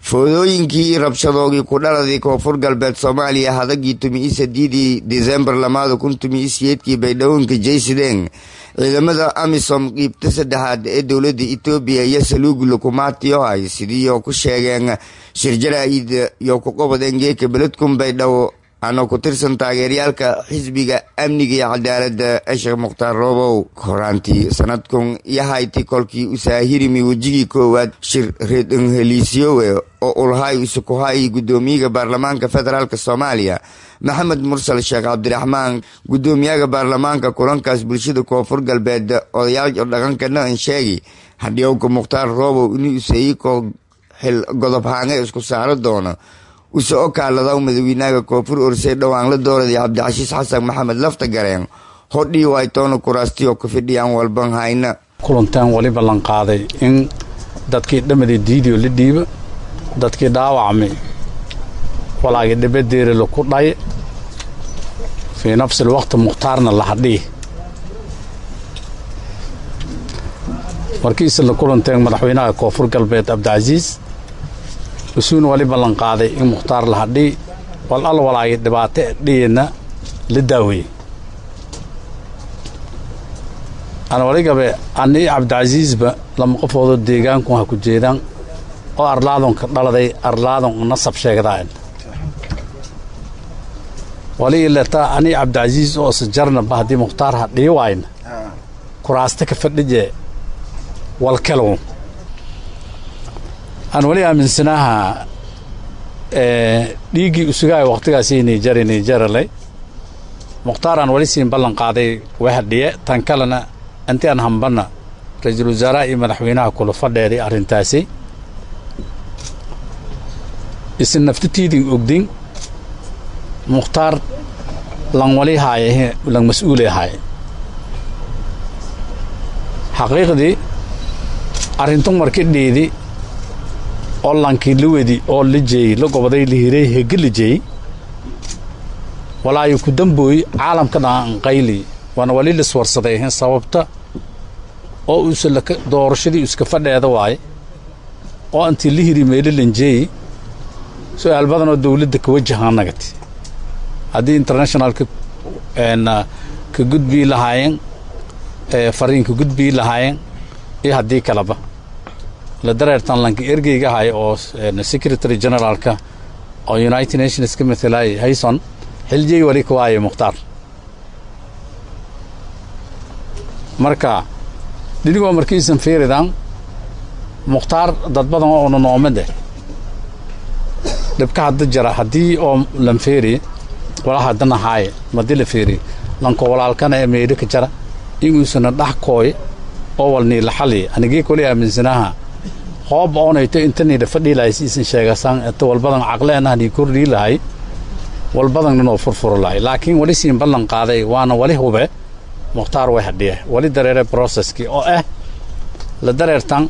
foodooyinkii rabshadoogii ku dhaladii koonfur galbeed soomaaliya hadagii tumi-i sadiidii disembar lamaada kun tumi-i siyeedkii baydhawonka jaysideen ciidamada amisom qiibta saddexaad ee dowladda etoobiya iyo saluugi lukumaatiyo ay sidiioo ku sheegeen shirjaraa'id iyo ku qobadeen geeka beledkun baydhabo ana ku tirsan taageeryaalka xisbiga amniga iyo cadaaladda ee sheekh mukhtaar roobow horaantii sanadkun iyo hayti kolkii usaahirimi wejigii koowaad shir reedhanheliisyowe oo ulhay usukuhay guddoomiyaga baarlamaanka federaalk soomaaliya maxamed mursal sheekh cabdiraxmaan guddoomiyaha baarlamaanka kulankaas bulshada koonfur galbeed odayaal dhaqankana an sheegi hadhiyowka mukhtaar roobow inuu usayiko xil godob haange isku saaro doono use o kaaladaw madawiinaha koonfur orsey dhowaan la dooraday cabdicashiis xasan maxamed lafta gareen hodhii waytoona kuraastiyo ku fidhiyaan walban hayna kulantaan wali ballanqaaday in dadkii dhammadii diidiyo la dhiiba dadkii dhaawacmay walaagii dhabadeeri laku dhay fii nafsi lwaqti mukhtaarna la hadhii markiise la kulanteen madaxweynaha koonfur galbeed cabdicasiis usuuna wali ballanqaaday in mukhtaar la hadhii wal al walaagii dhibaato dhiyena la daaweeyey ana waligabe ani cabdicasiisba lama qofoodoo deegaanku ha ku jeedaan oo arlaadonka dhaladay arlaadon nasab sheegdaan wali ilata ani cabdicasiis oo sajarnaba haddii mukhtaar hadhii waayna kuraasta ka fadhije walkalow aan wali aaminsanaaha dhiiggii usugahay wakhtigaasii niijari niijaralay mukhtaar aan wali siin ballan qaaday way hadhiye tan kalena inti aan hambanna ra-iisul wasaaraha iyo madaxweynaha kula fadheeday arrintaasi isin naftitiidin ogdin mukhtaar lan wali haaye lan mas-uule haaye xaqiiqdii arrintun marki dhiidi oo lankii la wedi oo la jeeyey la goboday la hiray hege la jeeyey walaayo ku dambooy caalamka dhaanqayli waana wali liswarsaday sababta oo uuse doorashadii iska fadheeda waaye oo intii la hiri meelo lanjeeyey su-aal badan oo dawladda ka wajahaan nagati haddii internationalka ka gudbii lahaayeen fariin ka gudbii lahaayeen iyo haddii kaleba la dareertan lanka ergeyga haya oo secretary generaalka oo united nations ka matalaayay hayson xiljey wali ka waaye mukhtaar marka dhinigoo markiisan fiiridan mukhtaar dad badan oo una noomade dhibka hadda jira haddii oo lan feeri wala haddana haaye madi la feeri lanko walaalkana ee meydho ka jara iguusana dhax kooy oo walnii la xali anigii kuli aaminsanaaha hoob oonayto intaniidha fadhii lahay siisan sheegasaan inta walbadan caqleenahnii kordhii lahay walbadan inoo furfuro lahay laakiin wali siin ballan qaaday waana wali hube mukhtaar way hadhiye wali dareere broceskii oo ah la dareertan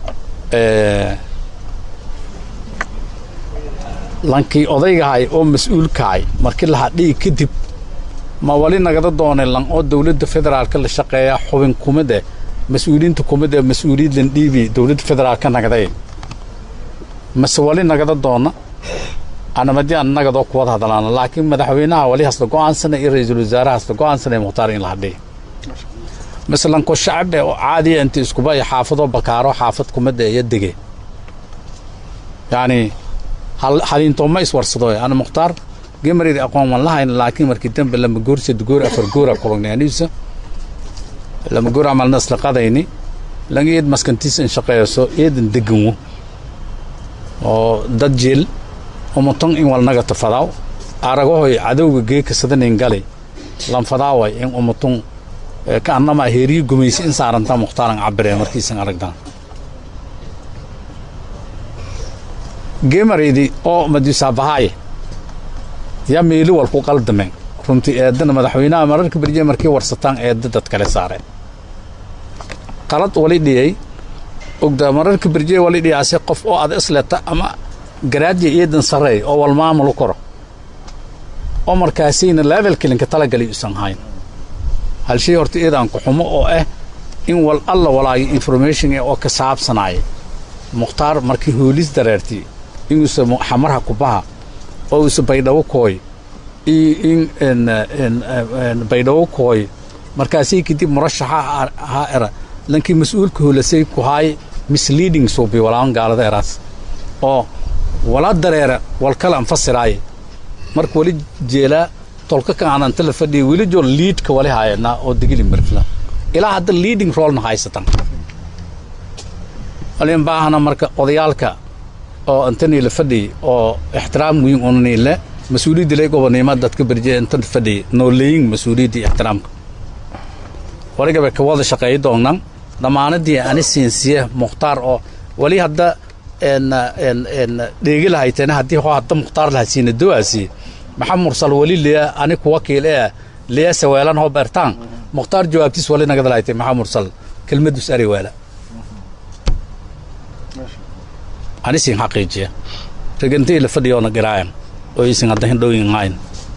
lankii odaygahay oo mas-uulkahay markii la hadhii kadib ma wali nagada doonay lan oo dawladda federaalka la shaqeeya xubin kumide mas-uuliyiinta kumid ee mas-uuliyaddan dhiibi dawladda federaalka nagday mase wali nagada doona anamadii aan nagadoo kuwada hadlaana laakiin madaxweynaha wali hasla go-aansana iyo ra-iisul wasaaraha hasla go-aansanay mukhtaar in la hadhiya maslanko shacabe oo caadiya inta iskuba iyo xaafadoo bakaaro xaafad kumida iyo dege yacni haliintooma iswarsado ana mukhtaar gemaridi aqoon wan lahayna laakiin markii dambe lama goor sad goor afar goora kubagnay aniisa lama goor camalna isla qadayni lang eed maskantiisa in shaqeeyso eedan deganwo oo dad jeel umuton in walnaga tafadaaw aragahoy cadowga geeka sadanin galay lanfadaaway in umuton ka annama heeriyi gumaysi in saaranta muhtaaran cabiree markiisan aragdaan gemaraydi oo madisaabahaaye yaa meeli wal ku qaldameen runtii eedana madaxweynaha mararka berje markii warsataan eedda dad kale saareen qalad wali dhiyay ogda mararka berje wali dhiyaase qof oo ada isleta ama garaadya eedan sarreey oo wal maamulu koro oo markaasayna level kilinka talagalay usan hayn hal shay horta eedaan ku xumo oo ah in wal alla walaayo information oo ka saabsanaaya mukhtaar markii hoolis dareertii in usa xamarha kubaha oo usa baydhabo kooy iyo in baydhabo kooy markaasii kadib murashaxa ha era lankii mas-uulka holasay ku haay misleading suubi walaan gaalada eraas oo wala dareera wal kala anfasiraaye marka wali jeelaa tolka ka aananta la fadhiya weli joo liidka wali haayana oo digili mirfla ilaa hadda leading rollna haysatan walin baahana marka odayaalka oo antanii la fadhiy oo ixtiraam weyn unaniile mas-uuliyadda lay gobonimo dadka berje intan fadhiy nooleeyin mas-uuliyadda extiraamka waligaba ka wada shaqeeyi doonnan dhammaanadii ani siinsiye mukhtaar oo wali hadda dheegi lahayteen haddii hoo hadda mukhtaar laha siina dowaasi maxamed mursal wali liya ani kuwa kiil ee liya saweelan hoo beertaan mukhtaar jawaabtiis wali nagada lahaytay maxamed mursal kelmadus ari weela ani siin xaqiijiya regantii la fadhiyoona garaayan oo isin hadda hindhooyin hayn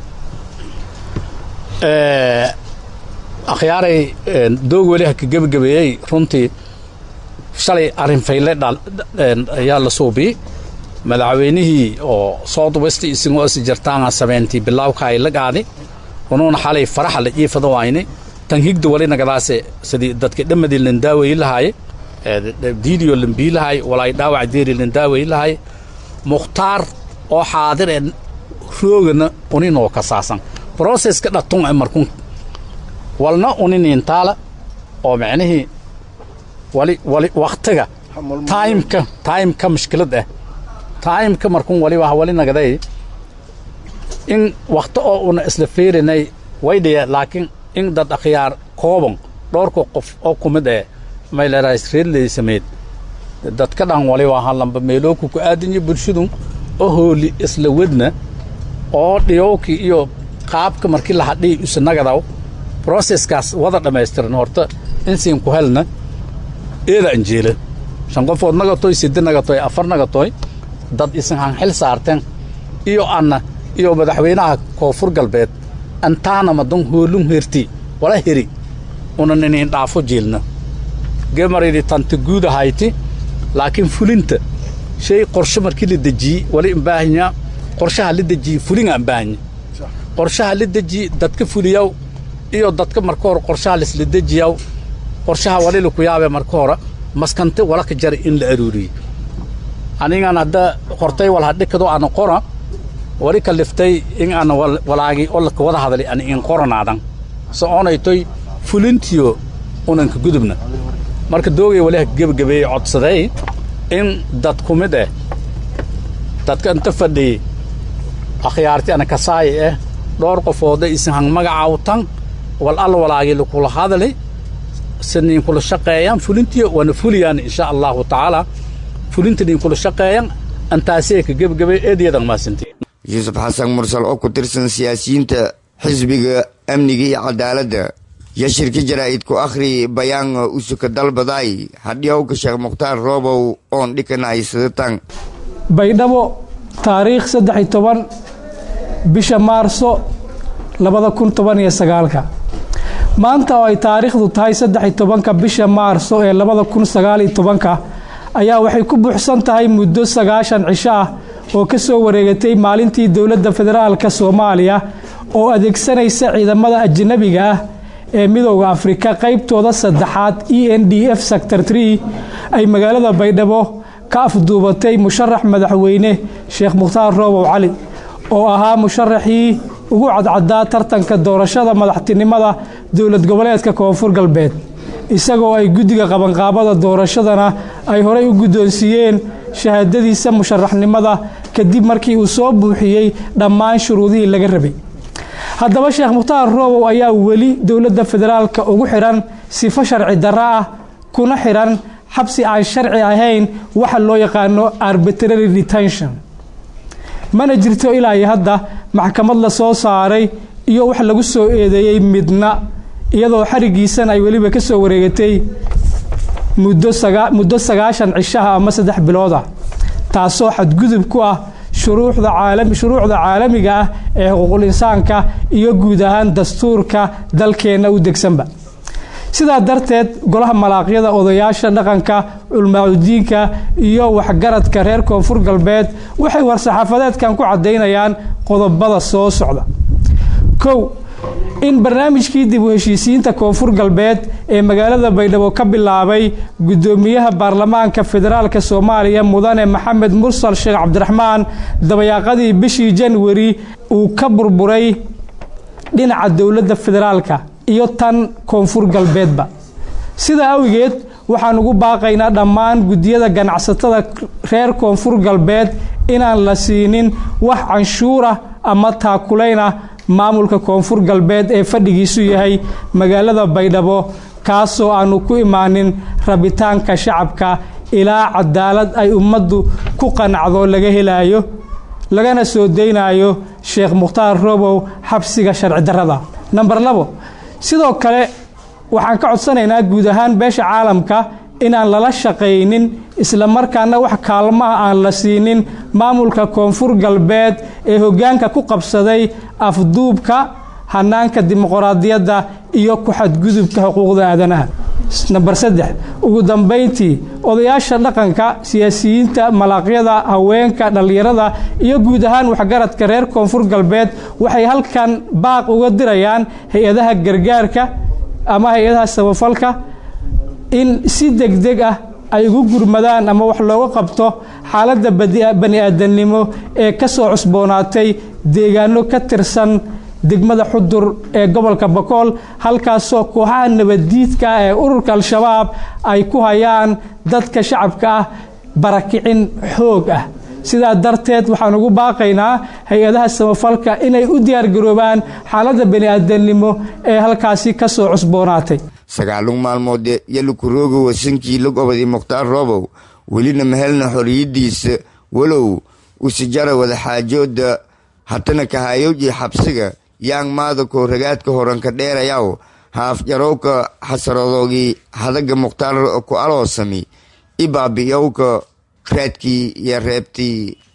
akhyaaray doog weli ha ka gebagabeeyey runtii shalay arrin fayle ayaa la suubiyey madaxweynihii oo south west isingoo is jartaanga samayntii bilaawka ay la qaadi unuuna xalay faraxa la jiifada wayne tan higda wali nagadaase sidii dadka dhammadii landaaweyi lahaaye diidiyo lambii lahay walaay dhaawac deeri landaaweyi lahay mukhtaar oo xaadir ee roogana uninoo ka saasan broseska dhatun e markun walna uniniintaala oo micnihii wali wali wakhtiga taimka taimka mushkilad ah taimka markun wali waa wali nagaday in wakhti oo una isla fiirinay waydhaya laakiin in dad akhyaar kooban dhowrka qof oo ku mid eh maylerais reedley sameed dadka dhan wali waa halamba meelooku ku aadanya bulshadu oo hooli isla wedna oo dhiyowki iyo qaabka markii la hadhiy isa nagadaw broseskaas wada dhammaystiran horta insiin ku helna eeda anjeela shan qofood nagatoy siddi nagatoy afar nagatoy dad isin han xil saarteen iyo anna iyo madaxweynaha koonfur galbeed antaana madan hoolun herti wala heri una niniin dhaafo jiilna gemaridi tanta guud ahayti laakiin fulinta shay qorshe markii la dejiyey wali imbaahanya qorshaha la dejiyey fulinga imbaahanya qorshaha la dejiyey dadka fuliyaw iyo dadka marka hore qorshaha laisla dejiyaw qorshaha wali laku yaabee marka hore maskante wala ka jara in la aruuriyey anigan hadda hortay wal hadhikado ana qora wali kaliftay in ana walaagi oo laka wada hadlay ana in qoranaadan so onaytoy fulintiyo unanka gudubna marka doogay wali ha gebagabeeyey codsaday in dad ku mid eh dadka inta fadhiyey akhyaarti ana kasaayi eh dhowr qofooda isin hang magacaawtan wal alla walaagii lakula hadlay siniin kula shaqeeyaan fulintiyo waana fuliyaan insha allahu tacaala fulinta nin kula shaqeeyan antaasee ka gebagabay eedayadan maasanti yuusuf xasan mursal oo ku tirsan siyaasiyiinta xisbiga amniga iyo cadaaladda yo shirka jaraa'id ku akhri bayaan usuka dalbaday hadhiyowka sheekh mukhtaar roobow oon dhikanahay sidatan baydhabo taariikh saddex iyo toban bisha maarso labada kun toban iyo sagaalka maanta oo ay taariikhdu tahay saddex iyo tobanka bisha maarso ee labada kun sagaal iyo tobanka ayaa waxay ku buuxsan tahay muddo sagaashan cisho ah oo ka soo wareegatay maalintii dowladda federaalka soomaaliya oo adeegsanaysa ciidamada ajanabiga ah ee midooda afrika qaybtooda saddexaad e n d f sector tree ay magaalada baydhabo ka afduubatay musharax madaxweyne sheekh mukhtaar roobow cali oo ahaa musharaxii ugu cadcadaa tartanka doorashada madaxtinimada dowlad goboleedka koonfur galbeed isagoo ay guddiga qabanqaabada doorashadana ay horey u guddoonsiiyeen shahaadadiisa musharaxnimada kadib markii uu soo buuxiyey dhammaan shuruudihii laga rabay haddaba sheekh mukhtaar roobow ayaa weli dowladda federaalka ugu xidhan sifo sharci darro ah kuna xidhan xabsi aan sharci ahayn waxa loo yaqaano arbitrary detention mana jirto ilaa iyo hadda maxkamad la soo saaray iyo wax lagu soo eedeeyey midna iyadoo xarigiisana ay weliba ka soo wareegatay muddo sagaashan cishaha ama saddex bilooda taasoo xadgudub ku ah shuruucda caalamiga ah ee xuquuqul insaanka iyo guud ahaan dastuurka dalkeenna u degsanba sidaa darteed golaha malaaqyada odayaasha dhaqanka culmaacudiinka iyo waxgaradka reer koonfur galbeed waxay war-saxaafadeedkan ku caddaynayaan qodobada soo socda kow in barnaamijkii dib u heshiisiinta koonfur galbeed ee magaalada baydhabo ka bilaabay guddoomiyaha baarlamaanka federaalk soomaaliya mudane maxamed mursal sheekh cabdiraxmaan dabayaaqadii bishii janwari uu ka burburay dhinaca dowladda federaalka iyo tan koonfur galbeedba sida awgeed waxaan ugu baaqaynaa dhammaan guddiyada ganacsatada reer koonfur galbeed inaan la siinin wax canshuurah ama taakulaynah maamulka koonfur galbeed ee fadhigiisu yahay magaalada baydhabo kaasoo aanu ku imaanin rabitaanka shacabka ilaa cadaalad ay ummaddu ku qanacdo laga helayo lagana soo daynayo sheekh mukhtaar robow xabsiga sharci darrada namber labo sidoo kale waxaan ka codsanaynaa guud ahaan beesha caalamka inaan lala shaqaynin islamarkaana wax kaalmaha aan la siinin maamulka koonfur galbeed ee hoggaanka ku qabsaday afduubka hanaanka dimuqraadiyadda iyo ku xadgudubka xuquuqda aadanaha namber saddex ugu dambayntii odayaasha dhaqanka siyaasiyiinta malaaqyada haweenka dhallinyarada iyo guud ahaan waxgaradka reer koonfur galbeed waxay halkan baaq uga dirayaan hay-adaha gargaarka ama hay-adaha samafalka in si degdeg ah ay ugu gurmadaan ama wax looga qabto xaaladda bani aadamnimo ee ka soo cusboonaatay deegaano ka tirsan degmada xudur ee gobolka bakool halkaasoo kooxaha nabaddiidka ah ee ururka al-shabaab ay ku hayaan dadka shacabka ah barakicin xoog ah sidaa darteed waxaan ugu baaqaynaa hay-adaha samafalka inay u diyaargaroobaan xaaladda bani aadamnimo ee halkaasi ka soo cusboonaatay sagaalun maalmood yalukuroogo wasinkii log obadi mukhtaar roobow welina mahelna xoriyadiisa walow usijara wadaxaajooda hatana kahayowjii xabsiga yaang maada kooragaadka horanka dheerayaw haafjarowka xasaradoogii hadaga mukhtaar ku aloosami ibaabi'yowka raadkii iyo reebtii